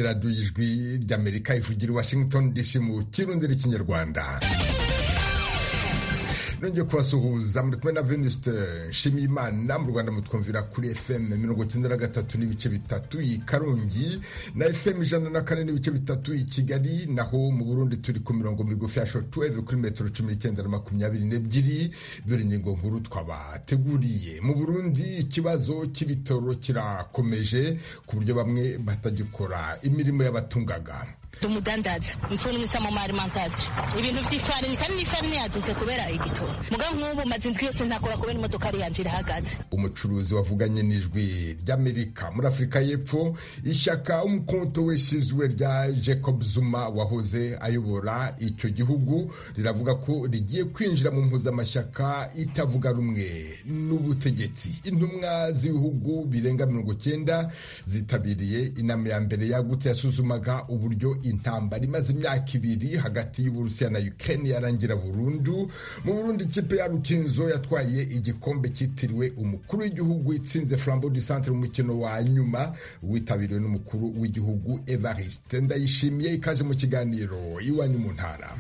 radiyo y'ijwi ry'amerika ivugira i washington dc mu kirundi n'ikinyarwanda nongeye kubasuhuza muri kumwe na venuste nshimiyimana mu rwanda mutwumvira kuri fm mirongo icyenda na gatatu n'ibice bitatu i karongi na fm ijana na kane n'ibice bitatu i kigali naho mu burundi turi ku mirongo migufi ya shortwave kuri metero cumi n'icyenda na makumyabiri n'ebyiri dore ingingo nkuru twabateguriye mu burundi ikibazo cy'ibitoro kirakomeje ku buryo bamwe batagikora imirimo y'abatungaga tumudandaza mfuni misamo ma alimentation ibintu vy'ifarini kandi n'ifarini yaduze kubera igitoro muga nk'ubu maze indwi yose ntakora kubera imodoka ari yanje irahagaze umucuruzi wavuganye n'ijwi ry'amerika muri afurika y'epfo ishyaka umukonto wesizwe rya jacob zuma wahoze ayobora icyo gihugu riravuga ko rigiye kwinjira mu mpuzamashyaka itavuga rumwe n'ubutegetsi intumwa z'ibihugu birenga mirongo cyenda zitabiriye inama ya mbere yagutse yasuzumaga uburyo intambara imaze imyaka ibiri hagati y'uburusiya na ukraine yarangira burundu mu burundi ikipe ya rukinzo yatwaye igikombe cyitiriwe umukuru w'igihugu itsinze flambeau du centre mu mukino wa nyuma witabiriwe n'umukuru w'igihugu evariste ndayishimiye ikaze mu kiganiro iwanyu mu ntara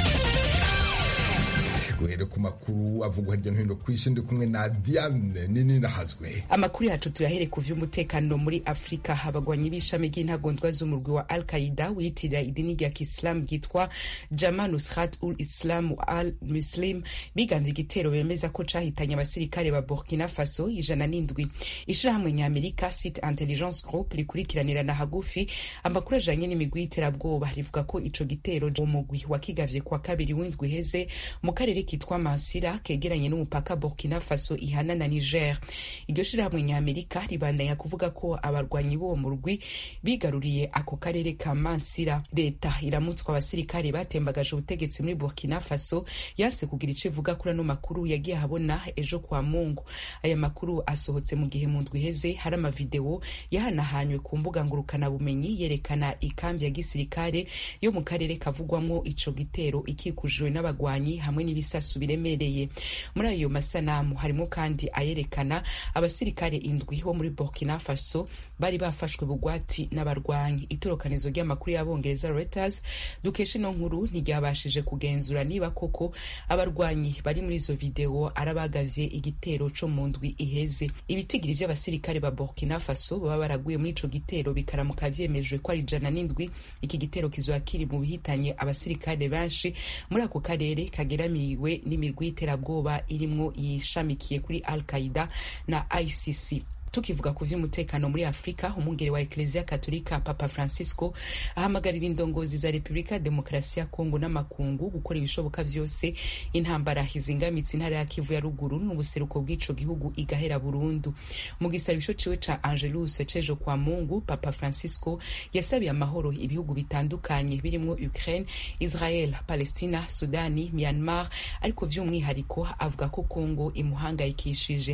duhere ku makuru avugwa hirya no hino ku isi ndi kumwe na Diane nini nahazwe amakuru yacu turahere ku vy'umutekano muri afurika abagwanyi b'ishami ry'intagondwa z'umurwi wa al qaida wiyitirira idini rya kisilamu ryitwa jama nusrat ul islam al muslim biganze igitero bemeza ko cahitanye abasirikare ba burkina faso ijana n'indwi ishirahamwe ny'amerika site intelligence group rikurikiranirana hagufi amakuru ajanye n'imigwi y'iterabwoba rivuga ko ico gitero umugwi wakigavye kwa kabiri w'indwi iheze mu karere kitwa Mansira kegeranye n'umupaka Burkina Faso ihana na Niger. Iryo shirahamwe ny'Amerika ribandanya kuvuga ko abarwanyi b'uwo murwi bigaruriye ako karere ka Mansira. Leta iramutswa abasirikare batembagaje ubutegetsi muri Burkina Faso yase kugira ico ivuga kuri ano makuru yagiye ahabona ejo kwa Mungu. Aya makuru asohotse mu gihe mu ndwi iheze hari amavideo yahanahanywe ku mbuga ngurukana bumenyi yerekana ikambi ya gisirikare yo mu karere kavugwamwo ico gitero ikikujwe n'abagwanyi hamwe n'ibisa ibisasu biremereye muri ayo masanamu harimo kandi ayerekana abasirikare indwi bo muri burkina faso bari bafashwe bugwati n'abarwanyi itorokanizo ry'amakuru y'abongereza reuters dukesha ino nkuru ntiryabashije kugenzura niba koko abarwanyi bari muri izo video arabagavye igitero co mu ndwi iheze ibitigiri vy'abasirikare ba burkina faso baba baraguye muri ico gitero bikaramuka vyemejwe ko ari ijana n'indwi iki gitero kizoba kiri mu bihitanye abasirikare benshi muri ako karere kageramiwe n'imirwi y'iterabwoba irimwo yishamikiye kuri al qaida na icc tukivuga ku vy'umutekano muri afurika umwungere wa ekleziya katolika papa francisco ahamagarira indongozi za repubulika ya demokarasi ya kongo n'amakungu gukora ibishoboka vyose intambara izingamitse intara ya kivu ya ruguru n'ubuseruko bw'ico gihugu igahera burundu mu gisabisho ciwe ca angelus cejo kwa mungu papa francisco yasabiye amahoro ibihugu bitandukanye birimwo ukraine israel palestina sudani myanmar ariko vy'umwihariko avuga ko kongo imuhangayikishije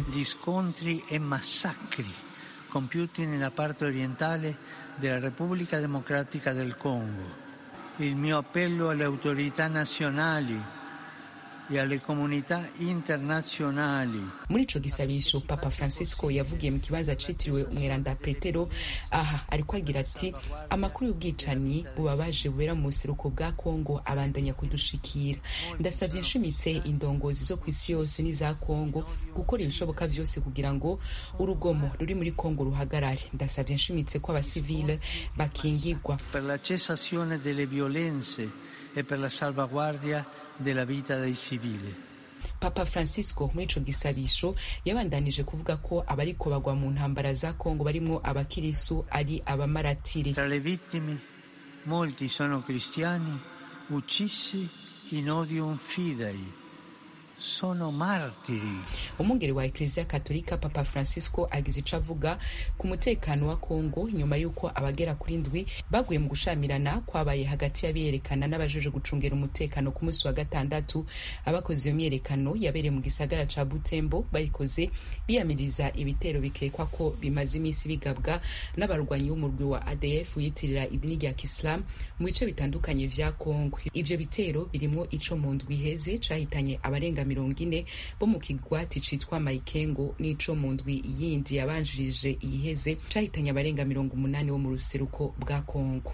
compiuti nella parte orientale della Repubblica Democratica del Congo. Il mio appello alle autorità nazionali e alle comunità internazionali. muri ico gisabisho papa francisco yavugiye mu kibanza citiriwe umweranda petero aha ariko agira ati amakuru y'ubwicanyi bubabaje bubera mu buseruko bwa kongo abandanya kudushikira ndasavye nshimitse indongozi zo ku isi yose n'iza kongo gukora ibishoboka vyose kugira ngo urugomo ruri muri kongo ruhagarare ndasavye nshimitse ko abasivile bakingirwa per la cessazione delle violenze e per la salvaguardia della vita dei civili. papa francisco muri ico gisabisho yabandanije kuvuga ko abariko bagwa mu ntambara za kongo barimwo abakirisu ari abamaratiri Tra le vittime molti sono cristiani uccisi in odium fidei. Sono martiri. umwungeri wa ekleziya katolika papa francisco agize ico avuga ku mutekano wa kongo nyuma y'uko abagera kuri ndwi baguye mu gushamirana kwabaye hagati y'abiyerekana n'abajeje gucungera umutekano ku munsi wa gatandatu abakoze iyo myiyerekano yabereye mu gisagara ca butembo bayikoze biyamiriza ibitero bikekwa ko bimaze iminsi bigabwa n'abarwanyi b'umurwi wa adf wiyitirira idini rya kisilamu mu bice bitandukanye vya kongo ivyo bitero birimwo ico mu ndwi iheze cahitanye abarenga abarenga mirongo ine bo mu kigwati citwa mayikengo n'ico mu ndwi yindi yabanjirije iyiheze cahitanye abarenga mirongo umunani bo mu ruseruko bwa kongo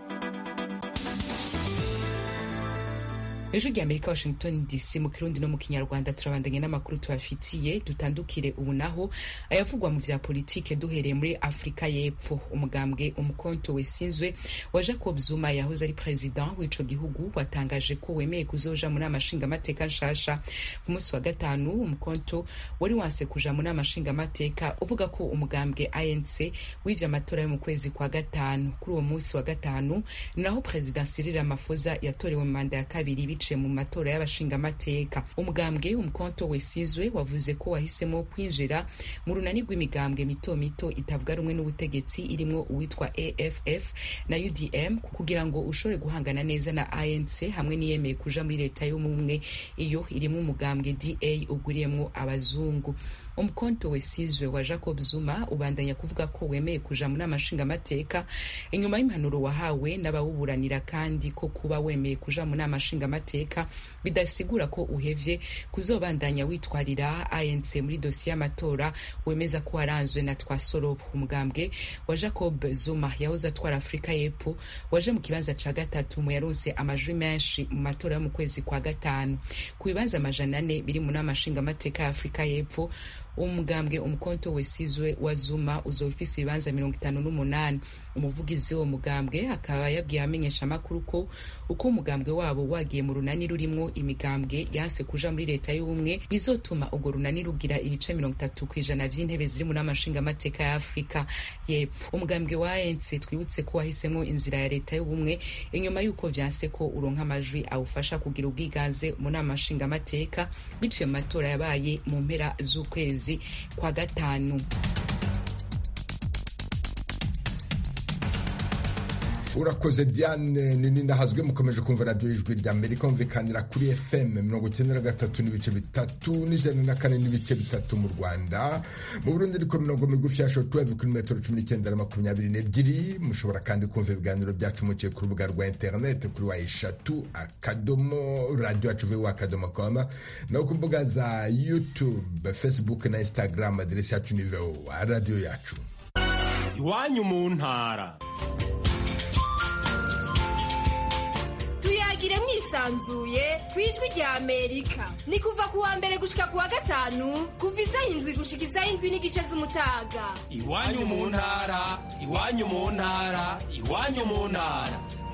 ejo rya amerika washington dc mu kirundi no mu kinyarwanda turabandanye n'amakuru tubafitiye dutandukire ubu naho ayavugwa mu vya politike duhereye muri afurika y'epfo umugambwe umukonto wesinzwe wa jacob zuma yahoze ari president w'ico gihugu watangaje ko wemeye kuzoja mu nama nshingamateka nshasha ku munsi wa gatanu umukonto wari wanse kuja mu nama nshingamateka uvuga ko umugambwe anc w'ivyo amatora yo mu kwezi kwa gatanu kuri uwo munsi wa gatanu ni naho president cyril ramaphosa yatorewe mu manda ya kabiri biciye mu matora y'abashingamateka umugambwe umukonto wesizwe wavuze ko wahisemo kwinjira mu runani rw'imigambwe mito mito itavuga rumwe n'ubutegetsi irimwo uwitwa aff na udm kugira ngo ushobore guhangana neza na anc hamwe n'iyemeye kuja muri leta y'ubumwe iyo irimwo umugambwe da ugwiriyemwo abazungu umukonto wesizwe wa jacob zuma ubandanya kuvuga ko wemeye kuja mu nama nshingamateka inyuma y'impanuro wahawe n'abawuburanira kandi ko kuba wemeye kuja mu nama nshingamateka bidasigura ko uhevye kuzobandanya witwarira anc muri dosiye y'amatora wemeza ko waranzwe na twasorobo umugambwe wa jacob zuma yahoze atwara afurika y'epfo waje mu kibanza ca gatatu mu yaronse amajwi menshi mu matora yo mu kwezi kwa gatanu ku bibanza amajana ane biri mu nama nshingamateka ya afurika y'epfo umugambwe umukonto wesizwe wa zuma uzoba ufise ibibanza mirongo itanu n'umunani umuvugizi w'uwo mugambwe akaba yabwiye abamenyesha amakuru ko uko umugambwe wabo wagiye mu runani rurimwo imigambwe yanse kuja muri leta y'ubumwe bizotuma urwo runani rugira ibice mirongo itatu ku ijana vy'intebe ziri mu nama nshingamateka ya afurika y'epfo umugambwe wa anc twibutse ko wahisemwo inzira ya leta y'ubumwe inyuma y'uko vyanse ko uronka amajwi awufasha kugira ubwiganze mu nama nshingamateka biciye mu matora yabaye mu mpera z'ukwezi kwa gatanu urakoze diane nini nahazwe mukomeje kumva radiyo y'ijwi rya amerika humvikanira kuri fm mirongo icyenda na gatatu n'ibice bitatu n'ijana na kane n'ibice bitatu mu rwanda mu burundi ariko mirongo migufi ya shotweve kuri metero cumi n'icyenda na makumyabiri n'ebyiri mushobora kandi kumva ibiganiro byacu muciye ku rubuga rwa interineti kuri wa eshatu akadomo radiyo yacu vuba akadomo koma no ku mbuga za youtube facebook na instagram aderesi yacu ni voa radiyo yacu iwanyu mu ntara tuyagire mwisanzuye ku ijwi rya amerika ni kuva ku wa mbere gushika ku wa gatanu kuva isaha indwi gushika isaha indwi n'igice z'umutaga iwanyu mu ntara iwanyu mu ntara iwanyu mu ntara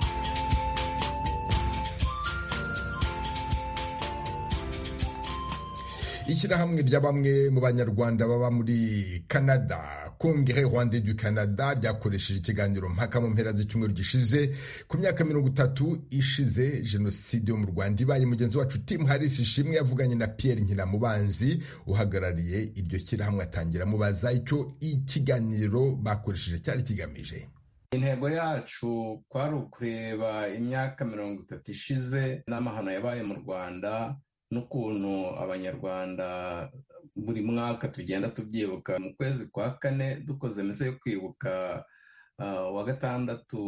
ishyirahamwe rya bamwe mu banyarwanda baba muri canada kongere rwanda du canada ryakoresheje ikiganiro mpaka mu mpera z'icyumweru gishize ku myaka mirongo itatu ishize jenoside yo mu rwanda ibaye mugenzi wacu tim harris ishimwe yavuganye na pierre nkiramubanzi uhagarariye iryo shyirahamwe atangira amubaza icyo ikiganiro bakoresheje cyari kigamije intego yacu kwari ukureba imyaka mirongo itatu ishize n'amahano yabaye mu rwanda n'ukuntu abanyarwanda buri mwaka tugenda tubyibuka mu kwezi kwa kane dukoze meze yo kwibuka wa gatandatu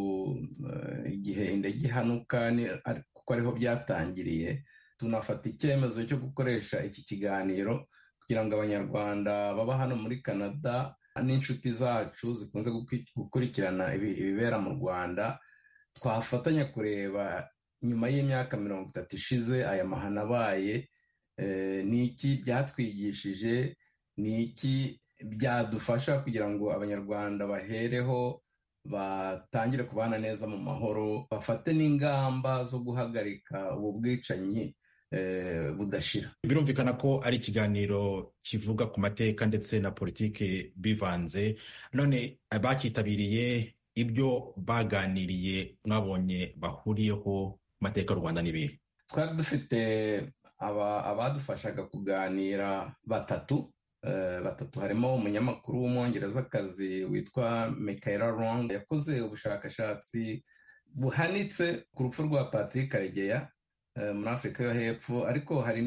igihe indege ihanuka kuko ariho byatangiriye tunafata icyemezo cyo gukoresha iki kiganiro kugira ngo abanyarwanda baba hano muri canada n'inshuti zacu zikunze gukurikirana ibibera mu rwanda twafatanya kureba nyuma y'imyaka mirongo itatu ishize aya mahano abaye ni iki byatwigishije ni iki byadufasha kugira ngo abanyarwanda bahereho batangire kubana neza mu mahoro bafate n'ingamba zo guhagarika ubu bwicanyi budashira birumvikana ko ari ikiganiro kivuga ku mateka ndetse na politiki bivanze none abakitabiriye ibyo baganiriye mwabonye bahuriyeho mateka y'u rwanda n'ibihe twari dufite abadufashaga kuganira batatu batatu harimo umunyamakuru w'umwongerezakazi witwa Michaela Long yakoze ubushakashatsi buhanitse ku rupfu rwa Patrick Karegeya muri afurika yo hepfo ariko hari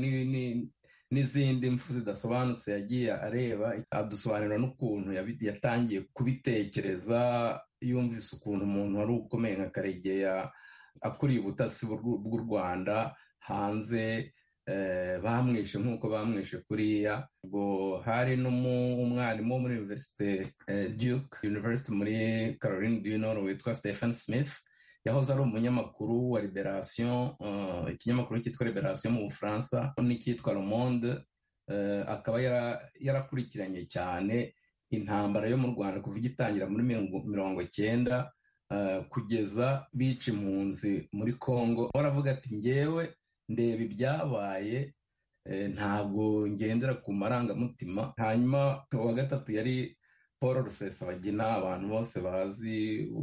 n'izindi mfu zidasobanutse yagiye areba adusobanurira n'ukuntu yatangiye kubitekereza yumvise ukuntu umuntu wari ukomeye nka karegeya akuriye ubutasi bw'u rwanda hanze bamwishe nk'uko bamwishe kuriya ubwo hari n'umwarimu wo muri universite duke university muri caroline du nord witwa stephen smith yahoze ari umunyamakuru wa liberation ikinyamakuru cyitwa liberation mu bufaransa n'icyitwa le monde akaba yarakurikiranye cyane intambara yo mu rwanda kuva igitangira muri mirongo cyenda kugeza bica impunzi muri congo baravuga ati ngewe ndeba ibyabaye ntabwo ngendera ku marangamutima hanyuma uwa gatatu yari paul rusesabagina abantu bose bazi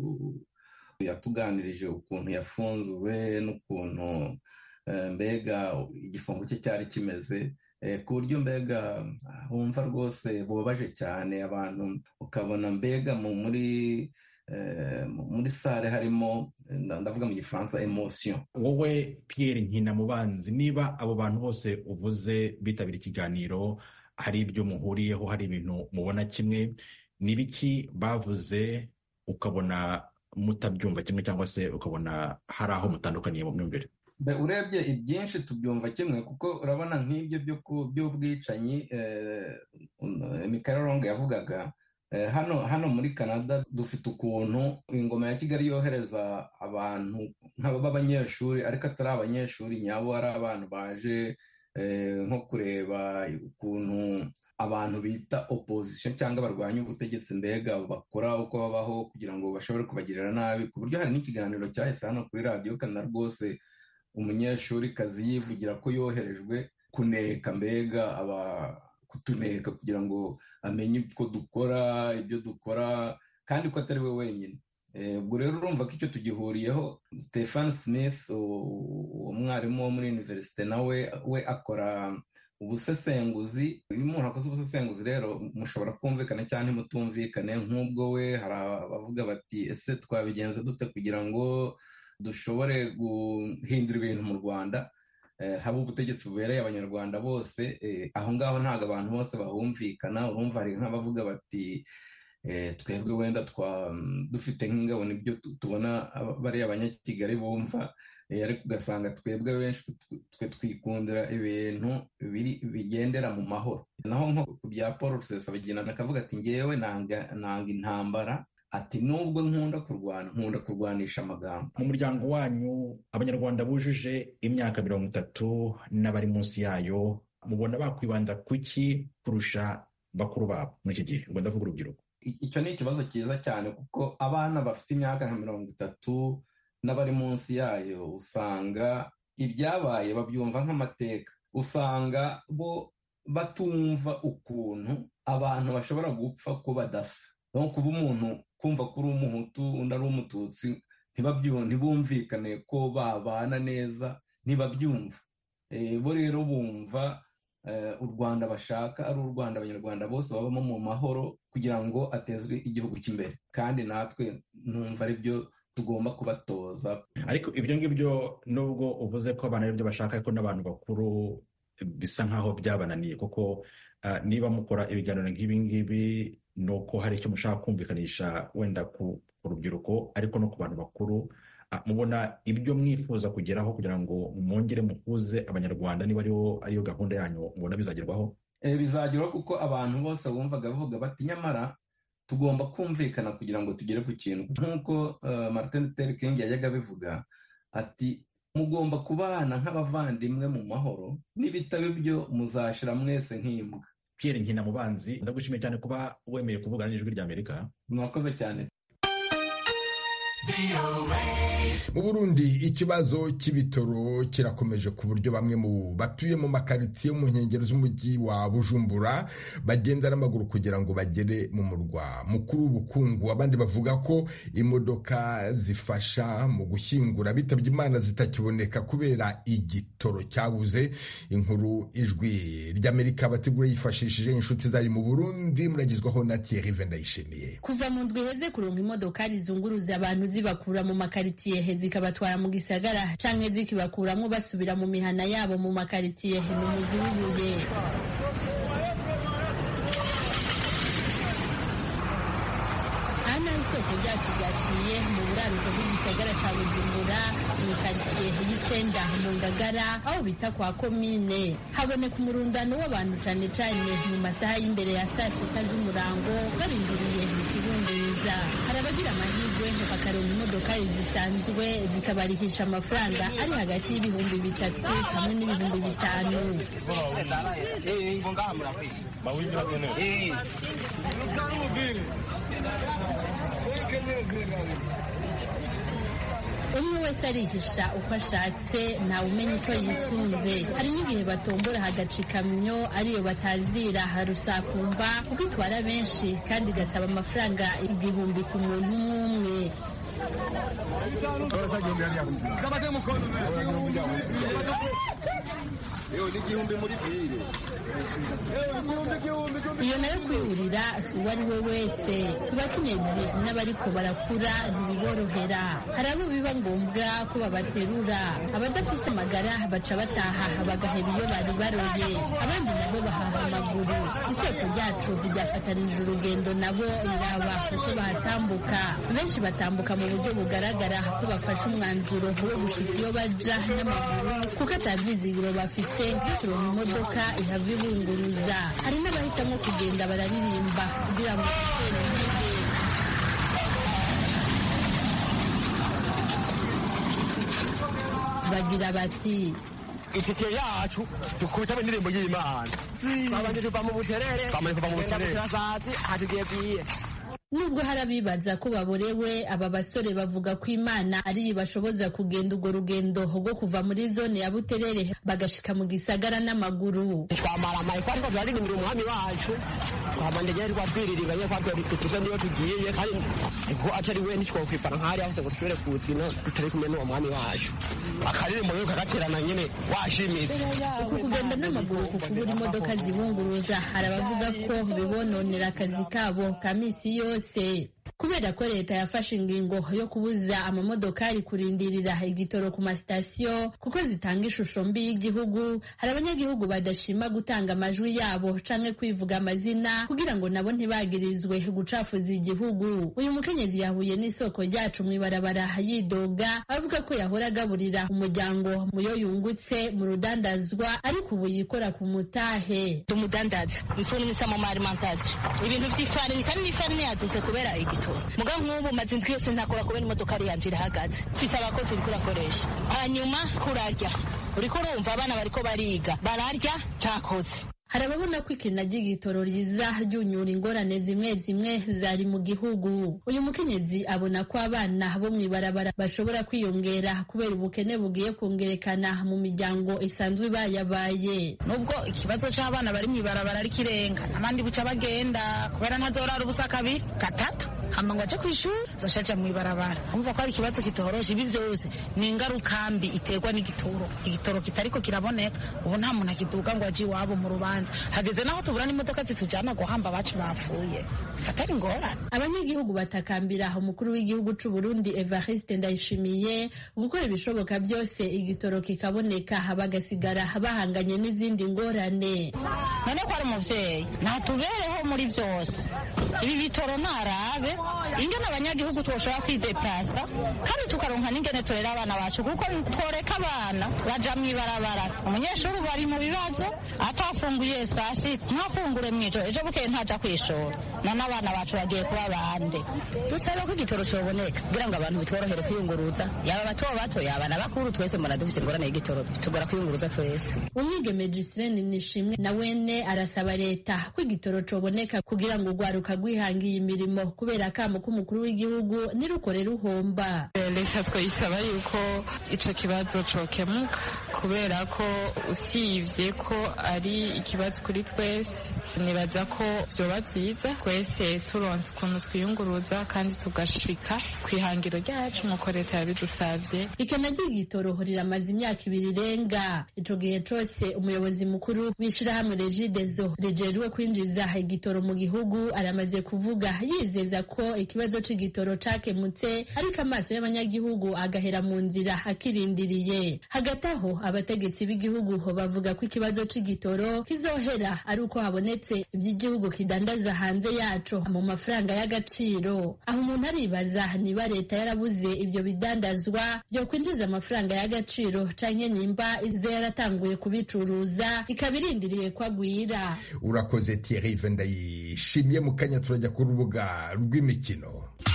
yatuganirije ukuntu yafunzwe n'ukuntu mbega igifungo cye cyari kimeze ku buryo mbega wumva rwose bubabaje cyane abantu ukabona mbega muri muri sare harimo ndavuga mu gifaransa emosiyo wowe Pierre nkinamubanzi niba abo bantu bose uvuze bitabira ikiganiro hari ibyo muhuriyeho hari ibintu mubona kimwe ni biki bavuze ukabona mutabyumva kimwe cyangwa se ukabona hari aho mutandukaniye mu myumvire urebye ibyinshi tubyumva kimwe kuko urabona nk'ibyo by'ubwicanyi Michael Long yavugaga hano hano muri canada dufite ukuntu ingoma ya kigali yohereza abantu b'abanyeshuri ariko atari abanyeshuri nyabo ari abantu baje nko kureba ukuntu abantu bita opposition cyangwa barwanya ubutegetsi mbega bakora uko babaho kugira ngo bashobore kubagirira nabi ku buryo hari n'ikiganiro cyahise hano kuri radiyo kana rwose umunyeshuri kazi yivugira ko yoherejwe kuneka mbega aba kutuneka kugira ngo amenye uko dukora ibyo dukora kandi ko atari we wenyine ubwo rero urumva ko icyo tugihuriyeho stephen smith umwarimu wo muri univerisite nawe we akora ubusesenguzi iyo umuntu akoze ubusesenguzi rero mushobora kumvikana cyangwa ntimutumvikane nk'ubwo we hari abavuga bati ese twabigenza dute kugira ngo dushobore guhindura ibintu mu rwanda haba ubutegetsi bubereye abanyarwanda bose aho ngaho ntabwo abantu bose bahumvikana urumva hari nk'abavuga bati twebwe wenda dufite nk'ingabo nibyo tubona bariya abanyakigali bumva ariko ugasanga twebwe benshi twe twikundira ibintu bigendera mu mahoro naho nko ku bya paul rusesabagina akavuga ati ngewe nanga intambara ati nubwo nkunda kurwana nkunda kurwanisha amagambo mu muryango wanyu abanyarwanda bujuje imyaka mirongo itatu n'abari munsi yayo mubona bakwibanda kuki kurusha bakuru babo muri iki gihe ubwo ndavuga urubyiruko icyo ni ikibazo cyiza cyane kuko abana bafite imyaka nka mirongo itatu n'abari munsi yayo usanga ibyabaye babyumva nk'amateka usanga bo batumva ukuntu abantu bashobora gupfa ko badasa no kuba umuntu kumva ko uri umuhutu undi ari umututsi ntibumvikane ko babana neza ntibabyumva bo rero bumva u rwanda bashaka ari u rwanda abanyarwanda bose babamo mu mahoro kugira ngo atezwe igihugu cy'imbere kandi natwe numva ari byo tugomba kubatoza ariko ibyo ngibyo nubwo uvuze ko abantu aribyo bashaka ariko n'abantu bakuru bisa nk'aho byabananiye kuko niba mukora ibiganiro nk'ibi ngibi ni uko hari icyo mushaka kumvikanisha wenda ku rubyiruko ariko no ku bantu bakuru mubona ibyo mwifuza kugeraho kugira ngo mwongere muhuze abanyarwanda niba ariyo gahunda yanyu mubona bizagerwaho bizagerwaho kuko abantu bose bumvaga bavuga bati nyamara tugomba kumvikana kugira ngo tugere ku kintu nk'uko martin luther king yajyaga abivuga ati mugomba kubana nk'abavandimwe mu mahoro n'ibitabo ibyo muzashira mwese nk'imbwa Pierre nkinamubanzi ndagushimiye cyane kuba wemeye kuvugana n'ijwi ry'amerika mwakoze cyane mu burundi ikibazo cy'ibitoro kirakomeje ku buryo bamwe mu batuye mu makaritsiye mu nkengero z'umujyi wa bujumbura bagenda n'amaguru kugira ngo bagere mu murwa mukuru w'ubukungu abandi bavuga ko imodoka zifasha mu gushyingura bitabye imana zitakiboneka kubera igitoro cyabuze inkuru ijwi ry'amerika bategura yifashishije inshuti zayo mu burundi muragizwaho na thierry vendayishimiye kuva mu ndwi heze kuronka imodokari zunguruza abantu zibakura mu makaritiye zikabatwara mu gisagara canke zikibakuramwo basubira mu mihana yabo mu makaritiye ni umuzi w'ibuye aha naho isoko ryacu ryaciye mu buraruko bw'igisagara ca bujumbura mu karitsiye y'icenda mu ngagara aho bita kwa komine haboneka umurundano w'abantu cane cane mu masaha y'imbere ya saa sita z'umurango barindiriye ikibunguruza hari abagira amahirwe bakaronka imodokari zisanzwe zikabarihisha amafaranga ari hagati y'ibihumbi bitatu hamwe n'ibihumbi bitanu umwe wese arihisha uko ashatse ntawe umenya icyo yisunze hari n'igihe batombora hagaca ikamyo ariyo batazira harusakumba kuko itwara benshi kandi igasaba amafaranga igihumbi ku muntu umwe umwe iyo nayo kwihurira si uwo ari we wese ku bakenyezi n'abariko barakura ntibiborohera hari abo biba ngombwa ko babaterura abadafise amagara baca bataha bagaheba iyo bari baroye abandi nabo bahaha amaguru isoko ryacu ryafatanije urugendo nabo riraba kuko bahatambuka benshi batambuka mu buryo bugaragara ko bafashe umwanzuro wo gushika iyo baja n'amaguru kuko atabyizigiro bafise byo kuronka imodoka ihava ibunguruza hari n'abahitamo kugenda bararirimba kugira ngo batere intege bagira bati itike yacu dukubitamo indirimbo y'imana babanje tuva mu buterere bamaze kuva mu buterere turasazi hatugiye bwiye nubwo hari abibaza ko baborewe aba basore bavuga ko imana ari ibashoboza kugenda urwo rugendo rwo kuva muri zone ya buterere bagashika mu gisagara n'amaguru twamara amayiko ariko turaririmbira umwami wacu twabanje nyine twatwiririga nyine twatwiririza niyo tugiye kandi ko atari we ntitwokwifana nk'ahari hose ngo dushobore kuwukina tutari kumwe n'uwo mwami wacu akaririmbo rero kagaterana nyine washimitse uku kugenda n'amaguru ku kubura imodoka zibunguruza hari abavuga ko bibononera akazi kabo ka misi yose kubera ko leta yafashe ingingo yo kubuza amamodokari kurindirira igitoro ku masitasiyo kuko zitanga ishusho mbi y'igihugu hari abanyagihugu badashima gutanga amajwi yabo canke kwivuga amazina kugira ngo nabo ntibagirizwe gucafuza igihugu uyu mukenyezi yahuye n'isoko ryacu mw'ibarabara yidoga avuga ko yahora agaburira umuryango muyo yungutse mu rudandazwa ariko ubu yikora ku mutahe tumudandaza mfuni misamo ma alimentation ibintu vy'ifarini kandi n'ifarini yadutse kubera igitoro muga nk'ubu maze indwi yose ntakora kubera imodokari yanje irahagaze mfise abakozi uriko urakoresha hanyuma kurarya uriko urumva abana bariko bariga bararya ntakoze hari ababona ko ikina ry'igitoro riza ryunyura ingorane zimwe zimwe zari mu gihugu uyu mukenyezi abona ko abana bo mw'ibarabara bashobora kwiyongera kubera ubukene bugiye kongerekana mu miryango isanzwe ibayabaye nubwo ikibazo c'abana bari mw'ibarabara ari kirenga abandi buca bagenda kubera ntazorara ubusa kabiri gatatu hama ngo aje kw'ishuri zoshaja mw'ibarabara umva ko ari ikibazo kitoroshe ibi vyose ni ingaruka mbi iterwa n'igitoro igitoro kitariko kiraboneka ubu nta muntu akiduga ngo aje iwabo mu rubanza hageze naho tubura n'imodoka zitujana guhamba abacu bapfuye fatari ingorane abanyagihugu batakambira umukuru w'igihugu c'u Burundi Evariste Ndayishimiye gukora ibishoboka byose igitoro kikaboneka bagasigara bahanganye n'izindi ngorane none ko ari umuvyeyi natubereho muri vyose ibi bitoro narabe ingene abanyagihugu twoshobora kwideplasa kandi tukaronka n'ingene turera abana bacu kuko tworeka abana baja mw'ibarabara umunyeshuri ubu ari mu bibazo atafunguye saa sita ntafungure mw'ijoro ejo bukeye ntaja kw'ishuri none abana bacu bagiye kuba bande dusabe ko igitoro coboneka kugira ngo abantu bitworohere kwiyunguruza yaba bato bato yaba na bakuru twese mbona dufise ingorane y'igitoro tugora kwiyunguruza twese umwigeme Giseline Nishimwe na wene arasaba leta ko igitoro coboneka kugira ngo urwaruka rwihangiye imirimo kubera akamo k'umukuru w'igihugu nirukore ruhomba leta twayisaba yuko ico kibazo cokemuka kubera ko usivye ko ari ikibazo kuri twese nibaza ko vyoba vyiza twese turonse ukuntu twiyunguruza kandi tugashika kw'ihangiro ryacu nk'uko leta yabidusavye ikena ry'igitoro riramaze imyaka ibiri irenga ico gihe cose umuyobozi mukuru w'ishirahamwe regidezo rijejwe kwinjiza igitoro mu gihugu aramaze yamaze kuvuga yizeza ko ikibazo c'igitoro cakemutse ariko amaso y'abanyagihugu agahera mu nzira akirindiriye hagati aho abategetsi b'igihugu bavuga ko ikibazo c'igitoro kizohera ari uko habonetse ivy'igihugu kidandaza hanze yaco mu mafaranga y'agaciro aho umuntu aribaza niba leta yarabuze ivyo bidandazwa vyo kwinjiza amafaranga y'agaciro canke nimba ize yaratanguye kubicuruza ikaba irindiriye ko agwira urakoze Thierry ndayishimye mu kanya turajya ku rubuga rw'imikino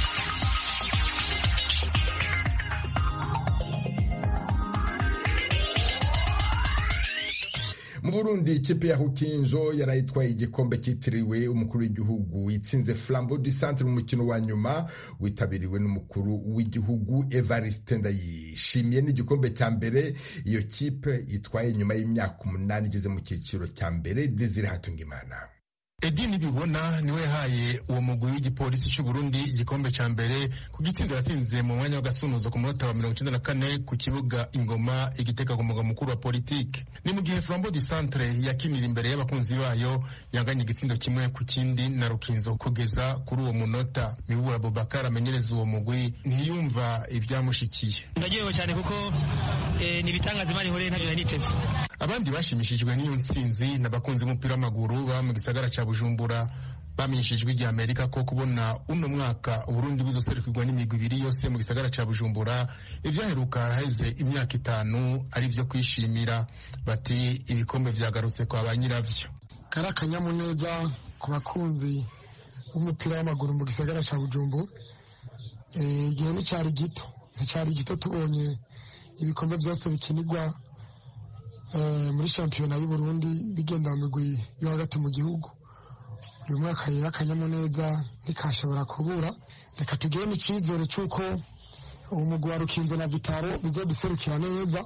mu burundi ikipe ya hukinzo yarayitwaye igikombe cyitiriwe umukuru w'igihugu itsinze flambo du centre mu mukino wa nyuma witabiriwe n'umukuru w'igihugu evariste ndayishimiye n'igikombe cya mbere iyo kipe itwaye nyuma y'imyaka umunani igeze mu cyiciro cya mbere desire hatungimana edi nibibona niwe yahaye uwo mugwi w'igipolisi cy'u Burundi igikombe cya mbere ku gitsinda yatsinze mu mwanya w'agasunuzo ku munota wa mirongo icyenda na kane ku kibuga ingoma igiteka ku mugwa mukuru wa politike ni mu gihe flambo du centre yakinira imbere y'abakunzi bayo yanganye igitsindo kimwe ku kindi na rukinzo kugeza kuri uwo munota mibura bobakar amenyereza uwo mugwi ntiyumva ibyamushikiye ndagewe cyane kuko ni ibitangaza imana ihoreye ntabyo nari niteze abandi bashimishijwe n'iyo ntsinzi n'abakunzi b'umupira w'amaguru baba mu gisagara cya bujumbura bamenyeshejwe ijya amerika ko kubona uno mwaka uburundi buzoserukirwa n'imigwi ibiri yose mu gisagara cya bujumbura ibyaheruka haraheze imyaka itanu ari byo kwishimira bati ibikombe byagarutse kwa ba nyiravyo kari akanyamuneza ku bakunzi b'umupira w'amaguru mu gisagara cya bujumbura igihe nticyari gito nticyari gito tubonye ibikombe byose bikinirwa muri shampiyona y'uburundi bigenda mu migwi yo hagati mu gihugu uyu mwaka rero akanyamuneza ntikashobora kubura reka tugire n'icyizere cy'uko umugwi wa rukinzo na vitaro bizoduserukira neza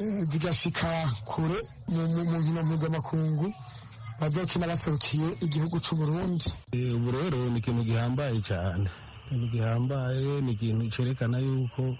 zigashika kure mu nkino mpuzamakungu bazokina baserukiye igihugu cy'uburundi ubu rero ni ikintu gihambaye cyane ikintu gihambaye ni ikintu cyerekana yuko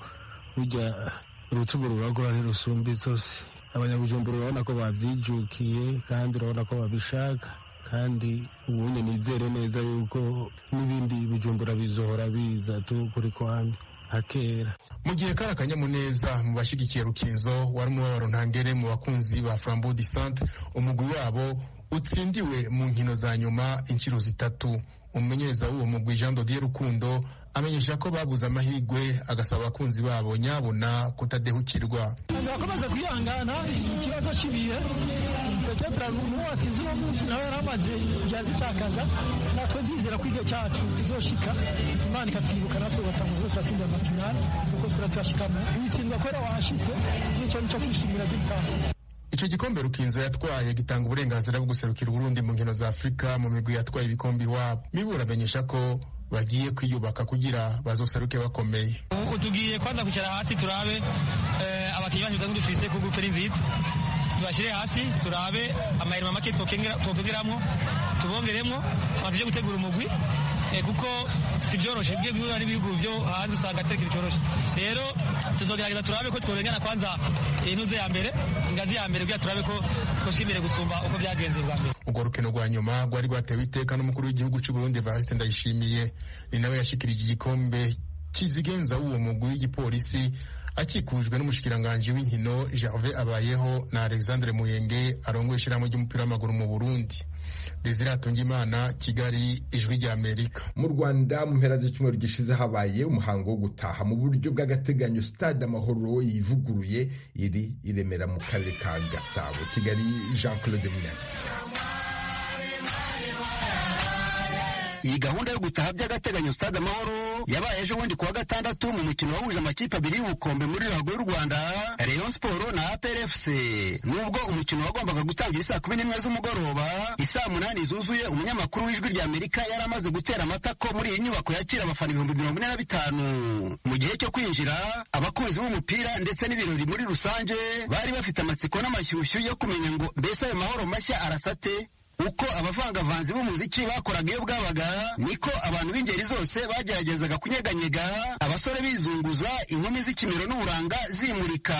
burya urutugu ruragura ntirusumba zose abanyabujumbura urabona ko babyijukiye kandi urabona ko babishaka kandi ubundi nizere neza yuko n'ibindi bijumbura bizohora biza tu kuri kwambi nka kera mu gihe kari akanyamuneza mu bashyigikiye rukinzo wari umubabaro ntangere mu bakunzi ba flambeau du centre umugwi wabo utsindiwe mu nkino za nyuma inshuro zitatu umumenyereza w'uwo mugwi jean dodier rukundo amenyesha ko babuze amahirwe agasaba abakunzi babo nyabona kutadehukirwa bakomeza kwihangana ikibazo cy'ibihe petetre n'uwo watsinze uno munsi nawe yari amaze igihe azitakaza natwe ndizera ko igihe cyacu kizoshika imana ikatwibuka natwe ugatanga zose turatsinda amafinali kuko twari tuyashikamo witsindwa kubera wahashitse n'icyo nico kwishimira gitaha icyo gikombe rukinzo yatwaye gitanga uburenganzira bwo guserukira uburundi mu nkino za afurika mu migwi yatwaye ibikombe iwabo mibura amenyesha ko bagiye kwiyubaka kugira bazoseruke bakomeye ubu tugiye kwanza kwicara hasi turabe abakinnyi bacu dufite dufise ku gupe nziza tubashyire hasi turabe amahirima make twokongeramo tubongeremo tujye gutegura umugwi kuko si byoroshye bwe guhura n'ibihugu byo hanze usanga atari ikintu cyoroshye rero tuzogerageza turabe ko tworengana kwanza intuze ya mbere ingazi ya mbere kugira turabe ko twoshika imbere gusumba uko byagenze bwa mbere urwo rukino rwa nyuma rwari rwatewe iteka n'umukuru w'igihugu cy'u Burundi Evariste Ndayishimiye ni nawe yashikirije igikombe kizigenza w'uwo mugwi w'igipolisi akikujwe n'umushikiranganji w'inkino Gervais Abayeho na Alexandre Muyenge arongoye ishyirahamwe ry'umupira w'amaguru mu Burundi Desire Hatungimana Kigali ijwi rya Amerika mu Rwanda mu mpera z'icyumweru gishize habaye umuhango wo gutaha mu buryo bw'agateganyo stade amahoro yivuguruye iri iremera mu karere ka Gasabo Kigali Jean Claude Munyana iyi gahunda yo gutaha by'agateganyo stade amahoro yabaye ejo bundi kuwa gatandatu mu mukino wahuje amakipe abiri y'ubukombe muri ruhago y'u rwanda rayon siporo na aprfc nubwo umukino wagombaga gutangira isaa kumi n'imwe z'umugoroba isaa munani zuzuye umunyamakuru w'ijwi rya amerika yari amaze gutera amatako muri iyi nyubako yakira abafana ibihumbi mirongo ine na bitanu mu gihe cyo kwinjira abakunzi b'umupira ndetse n'ibirori muri rusange bari bafite amatsiko n'amashyushyu yo kumenya ngo mbese ayo mahoro mashya arasate uko abavangavanzi b'umuziki bakoraga iyo bwabaga niko abantu b'ingeri zose bageragezaga kunyeganyega abasore bizunguza inkumi z'ikimero n'uburanga zimurika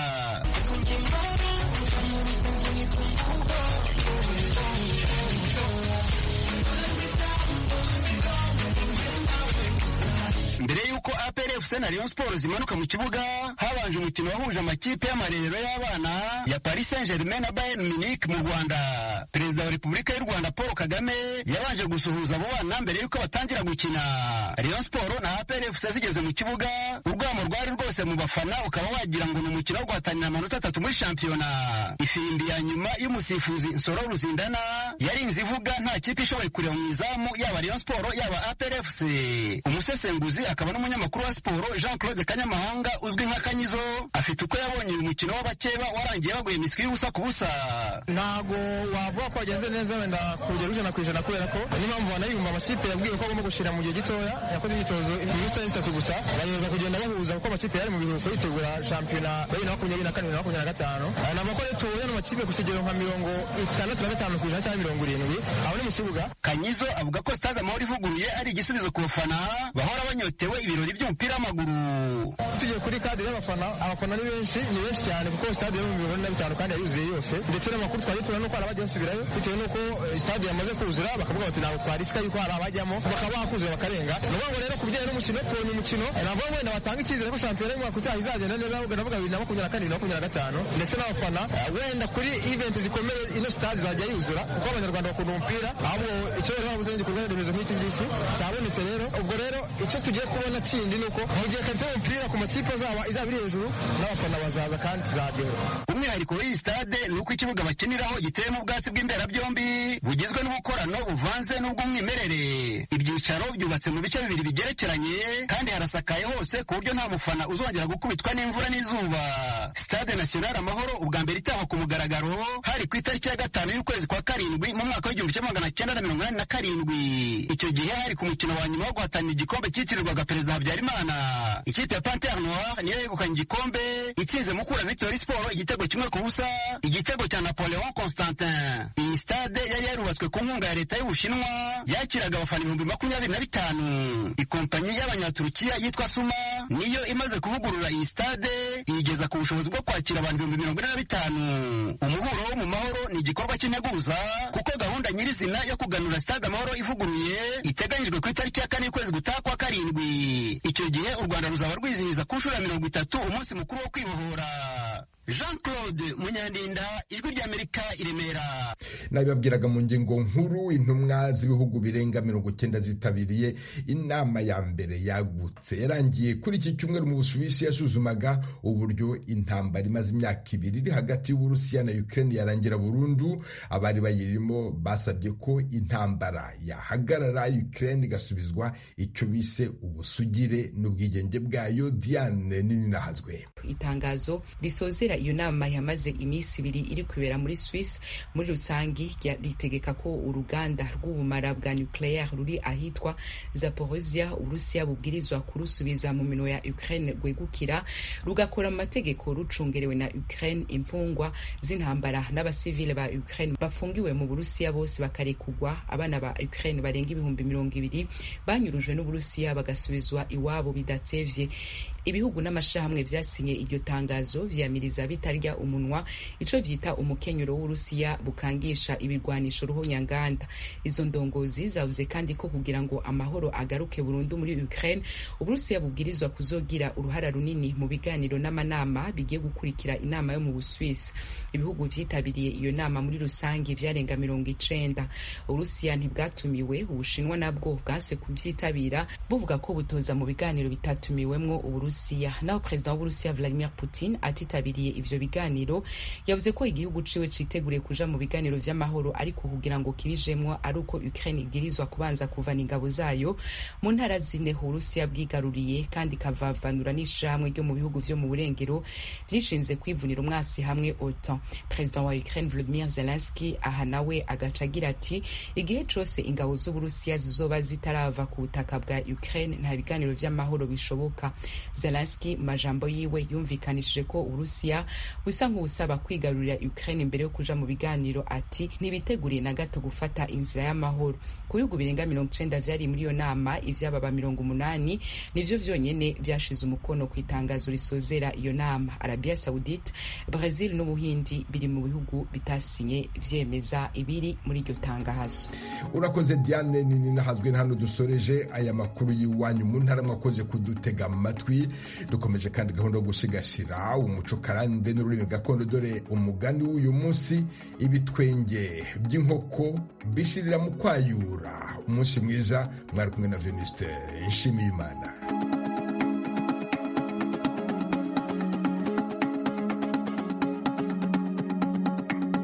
APRFC na Rayon Sport zimanuka mu kibuga habanje umukino wahuje amakipe y'amarerero y'abana ya Paris Saint-Germain na Bayern Munich mu Rwanda perezida wa Repubulika y'u Rwanda Paul Kagame yabanje gusuhuza abo bana mbere y'uko batangira gukina Rayon Sport na APRFC zigeze mu kibuga urwamo rwari rwose mu bafana ukaba wagira ngo ni umukino wo guhatanira amanota atatu muri shampiyona ifirimbi ya nyuma y'umusifuzi Nsoro Ruzindana yarinze ivuga nta kipe ishoboye kureba mu izamu yaba Rayon Sport yaba APRFC umusesenguzi akaba n'umunyamakuru wa siporo Jean Claude Kanyamahanga uzwi nka Kanyizo afite uko yabonye uyu mukino w'abakeba warangiye baguye miswi y'ubusa ku busa ntago wavuga ko wagenze neza wenda ku rugero ijana ku ijana kubera ko niyo mpamvu banayumva amakipe yabwiwe ko agomba gushyira mu gihe gitoya yakoze imyitozo iminsi itatu gusa bagerageza kugenda bahuza kuko amakipe yari mu biruhuko yitegura shampiyona bibiri na makumyabiri na kane na makumyabiri na gatanu ni amakuru tuhuye n'amakipe ku kigero nka mirongo itandatu na gatanu ku ijana cyangwa mirongo irindwi aho ni mu kibuga Kanyizo avuga ko stade amahoro ivuguruye ari igisubizo ku bafana bahora banyotewe ibirori by'umupira w'amaguru tugiye kuri kadire y'abafana abafana ni benshi ni benshi cyane kuko stade yo mu bihumbi na bitanu kandi yuzuye yose ndetse n'amakuru twari tubona nuko hari abajya basubirayo bitewe n'uko stade yamaze kuzura bakavuga bati ntabwo twarisika yuko hari abajyamo bakaba bakuzura bakarenga ni ukuvuga ngo rero ku bijyanye n'umukino tubonye umukino navuga ngo wenda batanga icyizere ko shampiyona y'umwaka utaha izagenda neza ahubwo ndavuga bibiri na makumyabiri na kane bibiri na makumyabiri na gatanu ndetse n'abafana wenda kuri event zikomeye ino stade izajya yuzura kuko abanyarwanda bakunda umupira ahubwo icyo rero babuze igikorwa remezo nk'iki ngiki cyabonetse rero ubwo rero icyo tugiye kubona kindi ni uko mu gihe karite y'umupira ku makipe azaba izaba iri hejuru n'abafana bazaza kandi tuzaryoherwa umwihariko w'iyi stade ni uko ikibuga bakiniraho giteyemo ubwatsi bw'imberabyombi bugizwe n'ubukorano buvanze n'ubw'umwimerere ibyicaro byubatse mu bice bibiri bigerekeranye kandi harasakaye hose ku buryo nta mufana uzongera gukubitwa n'imvura n'izuba stade national amahoro ubwa mbere itahwa ku mugaragaro hari ku itariki ya gatanu y'ukwezi kwa karindwi mu mwaka w'igihumbi kimwe magana cyenda na mirongo inani na karindwi icyo gihe hari ku mukino wa nyuma wo guhatanira igikombe cyitirirwaga perezida habyarimana ikipe ya pantere noir niyo yegukanye igikombe itsinze mukura victory sport igitego kimwe ku busa igitego cya napoleon constantin iyi stade yari yarubatswe ku nkunga ya leta y'ubushinwa yakiraga abafana ibihumbi makumyabiri na bitanu ikompanyi y'abanyaturukiya yitwa suma niyo imaze kuvugurura iyi stade iyigeza ku bushobozi bwo kwakira abantu ibihumbi mirongo ine na bitanu umuhuro wo mu mahoro ni igikorwa cy'integuza kuko gahunda nyirizina yo kuganura stade amahoro ivuguruye iteganyijwe ku itariki ya kane y'ukwezi gutaha kwa karindwi icyo gihe u rwanda ruzaba rwizihiza ku nshuro ya mirongo itatu umunsi mukuru wo kwibohora jean claude munyandinda ijwi ry'amerika i remera nabibabwiraga mu ngingo nkuru intumwa z'ibihugu birenga mirongo cyenda zitabiriye inama ya mbere yagutse yarangiye kuri iki cyumweru mu busuwisi yasuzumaga uburyo intambara imaze imyaka ibiri iri hagati y'uburusiya na ukraine yarangira burundu abari bayirimo basabye ko intambara yahagarara ukraine igasubizwa icyo bise ubusugire n'ubwigenge bwayo diane nini nahazwe itangazo risozera iyo nama yamaze iminsi ibiri iri kubera muri Swiss muri rusangi ritegeka ko uruganda rw'ubumara bwa nucleaire ruri ahitwa Zaporozhia Uburusiya bubwirizwa kurusubiza mu mino ya Ukraine rwegukira rugakora amategeko rucungerewe na Ukraine imfungwa z'intambara n'abasivile ba Ukraine bafungiwe mu Burusiya bose bakarekugwa abana ba Ukraine barenga ibihumbi mirongo ibiri banyurujwe n'Uburusiya bagasubizwa iwabo bidatevye ibihugu n'amashirahamwe vyasinye iryo tangazo vyamiriza bitarya umunwa ico vyita umukenyero w'urusiya bukangisha ibigwanisho ruhonyanganda izo ndongozi zavuze kandi ko kugira ngo amahoro agaruke burundu muri Ukraine uburusiya bubwirizwa kuzogira uruhara runini mu biganiro n'amanama bigiye gukurikira inama yo mu Buswisi ibihugu vyitabiriye iyo nama muri rusangi vyarenga mirongo icenda uburusiya ntibwatumiwe ubushinwa nabwo bwase kuvyitabira buvuga ko butoza mu biganiro bitatumiwemwo uburusiya naho perezida w'uburusiya Vladimir Putin atitabiriye ivyo biganiro yavuze ko igihugu ciwe citeguriye kuja mu biganiro vy'amahoro ariko kugira ngo kibijemwo ari uko Ukraine ibwirizwa kubanza kuvana ingabo zayo mu ntara zine uburusiya bwigaruriye kandi ikavavanura n'ishirahamwe ryo mu bihugu vyo mu burengero vyishinze kwivunira umwasi hamwe OTAN perezida wa Ukraine Volodymyr Zelensky aha nawe agaca agira ati igihe cose ingabo z'uburusiya zizoba zitarava ku butaka bwa Ukraine nta biganiro vy'amahoro bishoboka Zelensky mu majambo yiwe yumvikanishije ko Uburusiya Rwanda busa nk'ubusaba kwigarurira Ukraine imbere yo kuja mu biganiro ati ntibiteguriye na gato gufata inzira y'amahoro ku bihugu birenga mirongo icenda vyari muri iyo nama ivy'ababa mirongo umunani nivyo vyonyene vyashize umukono ku itangazo risozera iyo nama Arabia Saudite Brazil n'Ubuhindi biri mu bihugu bitasinye vyemeza ibiri muri iryo tangazo urakoze Diane nini nahazwe hano dusoreje aya makuru y'iwanyu mu ntara mwakoze kudutega amatwi dukomeje kandi gahunda yo gusigasira umuco karande n'ururimi gakondo dore umugani w'uyu munsi ibitwenge by'inkoko bishirira mu kwayura umunsi mwiza mwari kumwe na Venuste Nshimiyimana